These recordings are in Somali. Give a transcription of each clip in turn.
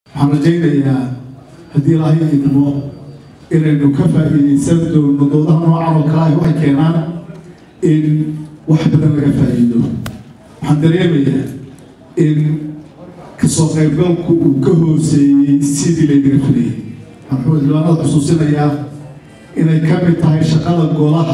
waxaan rajaynayaa haddii ilaahay idmo inaynu ka faa'iidaysan doono doodaha noocan oo kale ah waxay keenaan in wax badan laga faa'iido waxaan dareemayaa in kasoo qaybgalku uu ka hooseeyey sidii laynaga filayay waxaan xildhibaanada xusuusinayaa inay ka mid tahay shaqada golaha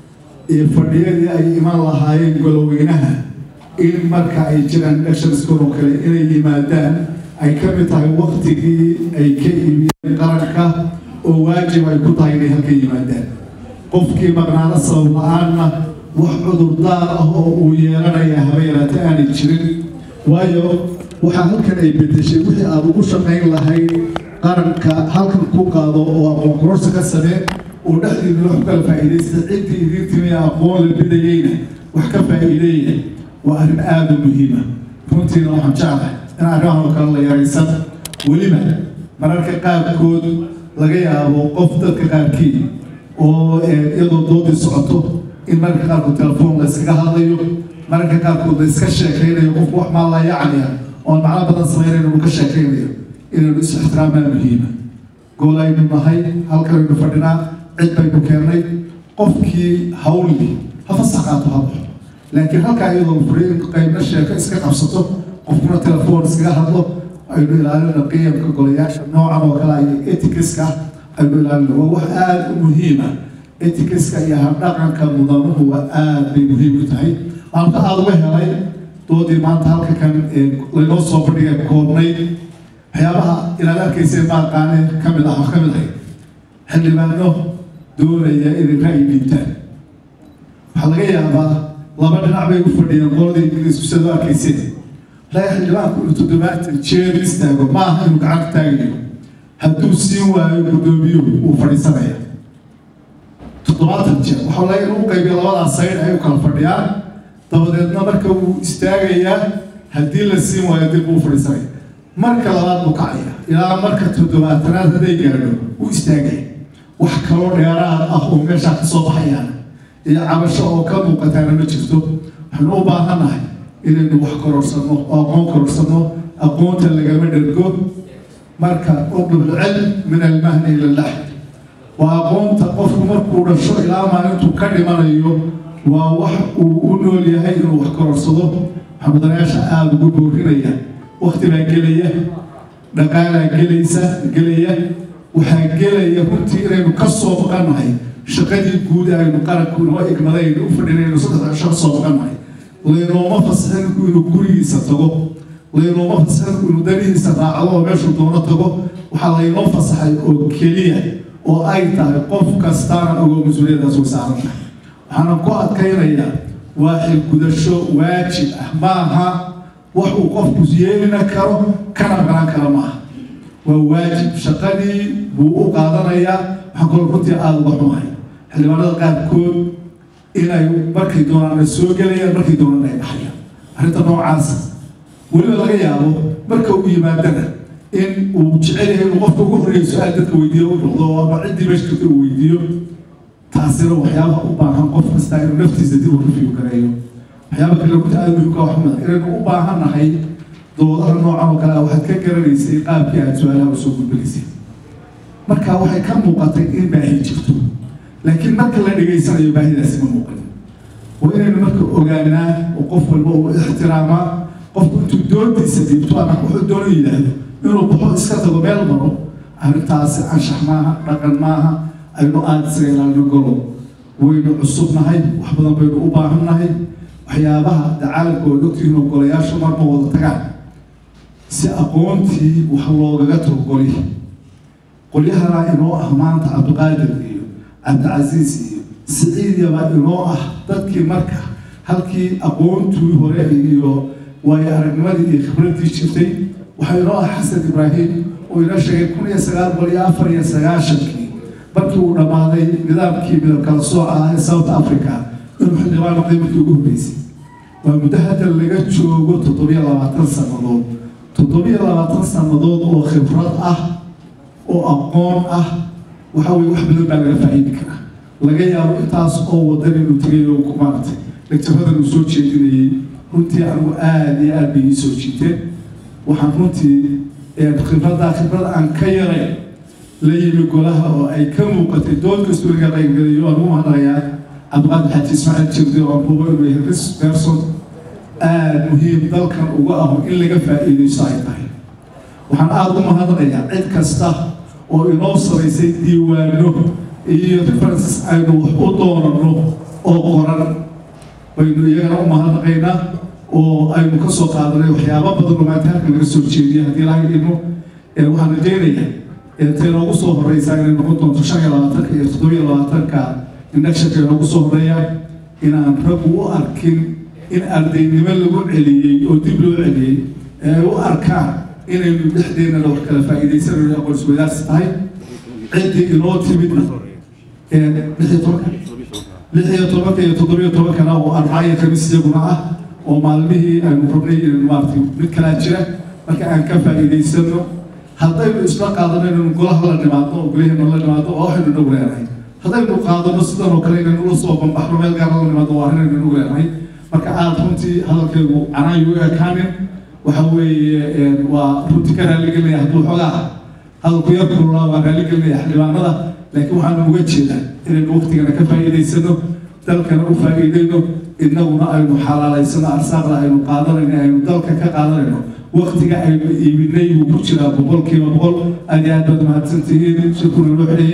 iyo fadhiyadii ay iman lahaayeen goloweynaha in marka ay jiraan electionskon oo kale inay yimaadaan ay ka mid tahay waktigii ay ka iibiyeen qaranka oo waajib ay ku tahay inay halka yimaadaan qofkii maqnaano sabab la-aanna wax cudurdaar ah oo uu yeelanaya haba yaraata aanay jirin waayo waxaa halkan ay bedeshay wixii aad ugu shaqayn lahayd qaranka halkan ku qaado oo aqoon kororsa ka samee oo dhexdiina wax kala faa'iidaysta ciddii idiin timi aqoon la bidayeyna wax ka faa'iideeya waa arrin aada u muhiima runtiina waxaan jeclahay in arrimahan oo kale la yaraysan weliba mararka qaarkood laga yaabo qof dadka qaarkii oo iyadoo doodii socoto in mararka qaarkood telefoon la iskaga hadlayo mararka qaarkood la iska sheekaynayo qofku wax maa la yacniya oon macno badan sameynayno uu ka sheekaynayo inaynu is ixtiraamaa muhiima gool aynu nahay halkanaynu fadhinaa cid baynu keennay qofkii hawli ha fasax qaato ha baxo laakiin halkaa iyadoo furiyo in qaybna sheeko iska qabsato qofkuna telefoon iskaga hadlo aynu ilaalina qiyamka golayaasha noocan oo kale iyo etikiska aynu ilaalina waa wax aada u muhiima etikiska iyo habdhaqanka mudanuhu waa aada bay muhiim u tahay maanta aada uga helay doodii maanta halka kan laynoo soo fadhiga koobnayd waxyaabaha inaad arkayseen maaqaane ka mid ah ka mid ahay xildhibaano doonaya inay ra'yi dhiibtaan waxaa laga yaabaa laba dhinac bay u fadhiyeen qoladii ingiriisku sidoo arkayseen laga xildhibaanku inuu toddobaatan jeer istaago ma aha inuu gacanta taagayo hadduu siin waayo guddoomiyuhu wuu fadhiisanaya toddobaatan jeer waxaa laga inuu qaybiyo labadaas sayd ay u kala fadhiyaan dabadeedna marka wuu istaagayaa haddii la siin waayo dib buu fadhiisanaya marka labaad buu kacaya ilaa marka toddobaatanaad hadday gaadho wuu istaagaya wax kaloo dheeraad ah oo meeshaa ka soo baxayaan iyo cabasho oo ka muuqataana ma jirto waxaynu u baahannahay inaynu wax kororsanno oo aqoon kororsanno aqoonta lagama dhergo marka uqlubulcilm min almahni ila laxd waa aqoonta qofku markuu dhasho ilaa maalintuu ka dhimanayo waa wax uu u nool yahay inuu wax kororsado waxaa mudanayaasha aada ugu boorinaya wakti baa gelaya dhaqaalaa gelaysa gelaya waxaa gelaya runtii inaynu ka soo baqannahay shaqadii guud aynu qaranku inoo igmadaynu u fadhinaynu saddex cisho ka soo baqannahay laynooma fasaxin inuu gurigiisa tago laynooma fasaxin inuu danihiisa raacdo oo meeshuu doono tago waxaa laynoo fasaxay oo keliya oo ay tahay qof kastaana ogoo mas-uuliyadaas way saaran tahay waxaana ku adkaynayaa waa xilgudasho waajib ah maaha wax uu qofku yeelina karo kana baran kara maaha waa waajib shaqadii buu u qaadanayaa waxaan kaloo runtii aada uga xumahay xildhibaanada qaarkood inay markay doonaan ay soo gelayaan markay doonaan ay baxayaan arrinta noocaas weliba laga yaabo marka uu yimaadana in uu jecel yahay inuu qofka ugu horreeya su-aal dadka weydiiyo u noqdo ama ciddii meesha jirta uu weydiiyo taasina waxyaabaha u baahan qof kasta inuu naftiisa dib u rifiyu gareeyo waxyaaba kale runta aada muhiimka wax mada inaynu u baahannahay doodaha noocan oo kale ah waxaad ka garanaysay qaabkii aad su-aalaha usoo gudbinaysay marka waxay ka muuqatay in baahi jirto laakiin marka la dhegaysanayo baahidaasi ma muuqan waa inaynu marka ogaanaa oo qof walba uu ixtiraamaa qofku intuu doontiisa dhiibto ama wuxuu doono yidhaahdo inuu baxo iska tago meel maro arrintaasi anshax maaha dhaqan maaha aynu aada isaga ilaalino golo waynu cusubnahay wax badan baynu u baahannahay waxyaabaha dacaalamka oo ogtihiin oo golayaasha marma wada tagaan si aqoontii wax loogaga tago goli qolyahana inoo ah maanta cabdiqaadir iyo cabdicasiis iyo siciidyaba inoo ah dadkii marka halkii aqoontii hore iyo waayo aragnimadii iyo khibraddii jirtay waxaa inoo ah xasan ibraahim oo inoo sheegay kun iyo sagaal boqol iyo afar iyo sagaashankii markii uu dhammaaday nidaamkii midab kala sooca ah ee south africa inuu xildhibaan noqday markii ugu horreysay waa muddo hadda laga joogo toddobiyo labaatan sannadood toddobiyo labaatan sannadood oo khibrad ah oo aqoon ah waxa weye wax badan baa laga faa'iidi karaa laga yaabo intaas oo wadan inuu tegay oo ku maaragtay lecturadan uu soo jeedinayey runtii anigu aada iyo aada bay ii soo jiiteen waxaan runtii khibraddaa khibrad aan ka yarayn la yimi golaha oo ay ka muuqatay dood kastoo laga qaybgalayo waan ugu mahadnaqayaa cabdiqaadir xaaji ismaaciil jirdi oo buuba inuu yahay ris person aada muhiim dalkan uga aho in laga faa'iidaysto ay tahay waxaan aada u mahadnaqayaa cid kasta oo inoo samaysay diiwaano iyo references aynu wax u doonano oo qoran baynu iyagana u mahadnaqaynaa oo aynu ka soo qaadanay waxyaaba badan oo maanta halkan laga soo jeediya haddii laga idmo waxaan rajaynayaa intay noogu soo horeysaa inay noqon doonto shan iyo labaatanka iyo toddobiyo labaatanka indhagshanka noogu soo horeeyaa inaan raggu u arkin in ardaynimo lagu celiyey oo dib loo celiyey ee ay u arkaan inaynu dhexdeennana wax kala faa'iidaysanayno aqoon isweydaarsi tahay ciddii inoo timidna lix iyo tobanka lix iyo tobanka iyo toddobiyo tobankana oo arbacaya kamis iyaguna ah oo maalmihii aynu rabnay inaynu maaragtay mid kalaa jira marka aan ka faa'iidaysano haddaynu isla qaadano inaynu golaha la nimaadno oo golaheena la nimaadno waa waxaynu nagu leenahay haddaynu qaadano sidan oo kale inaynu ula soo bambaxno meel gaara la nimaadno waa arrin aynu nagu leenahay marka aada runtii hadalkaygu canaan yu ekaanin waxa weeye waa runtii ka raaligelinaya hadduu xoogaa hadalku yar kululaa waa raaligelinaya xildhibaanada laakiin waxaanu uga jeedaa inaynu waqtigana ka faa'iidaysano dalkana u faa'iidayno innaguna aynu xalaalaysano arsaaqda aynu qaadanayno aynu dalka ka qaadanayno waqtiga aynu iibinay wuu ku jiraa boqolkiiba boqol aad iyo aad baad mahadsantihiin shirkuna loo xidhaya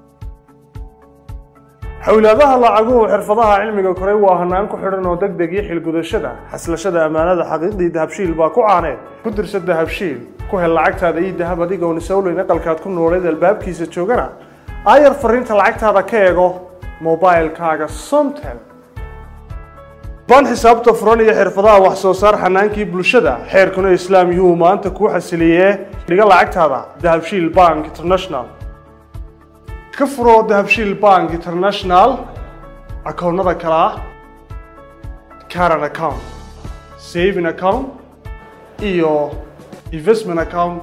xowlaadaha lacaguhu xirfadaha cilmiga koray waa hanaan ku xidhan oo deg deg iyo xilgudashada xaslashada ammaanada xaqiiqdii dahabshiil baa ku caaneed ku dirsa dahabshiil ku hel lacagtaada iyo dahab adigoon isowleyn aqalkaad ku nooleed albaabkiisa joogana aayar fariinta lacagtaada ka eego mobilkaaga somtel baan xisaabta furan iyo xirfadaha wax soo saar xanaankii bulshada xeerkuna islaam yuu maanta kuu xasiliyee dhiga lacagtaada dahabshiil bank international ka furo dahabshiil bank international akoonnada kale ah caran account saving account iyo investment account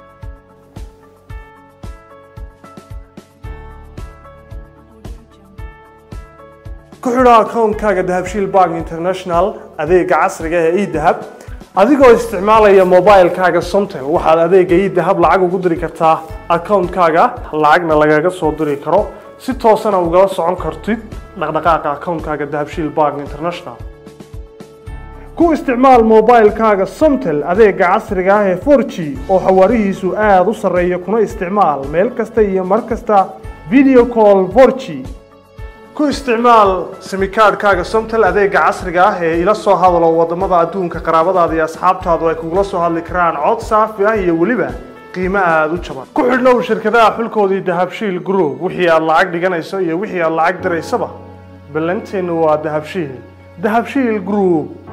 ku xidho akoonkaaga dahabshiil bank international adeega casriga ee edahab adigoo isticmaalaya mobilkaaga somtel waxaad adeega edahab lacag ugu diri kartaa akoonkaaga lacagna lagaga soo diri karo si toosana ugala socon kartid dhaqdhaqaaqa akoonkaaga dahabshiil bank international ku isticmaal mobilkaaga somtel adeega casriga ah ee 4g oo xawaarihiisu aada u sarreeya kuna isticmaal meel kasta iyo mar kasta video call 4g ku isticmaal simikaadhkaaga somtel adeega casriga ah ee ila soo hadalo wadamada adduunka qaraabadaada iyo asxaabtaadu ay kugula soo hadli karaan cod saafi ah iyo weliba qiimo aada u jaban ku xidhnow shirkadaha xulkoodii dahabshiil group wixii aad lacag dhiganayso iyo wixii aad lacag diraysaba ballanteennu waa dahabshiil dahabshiil group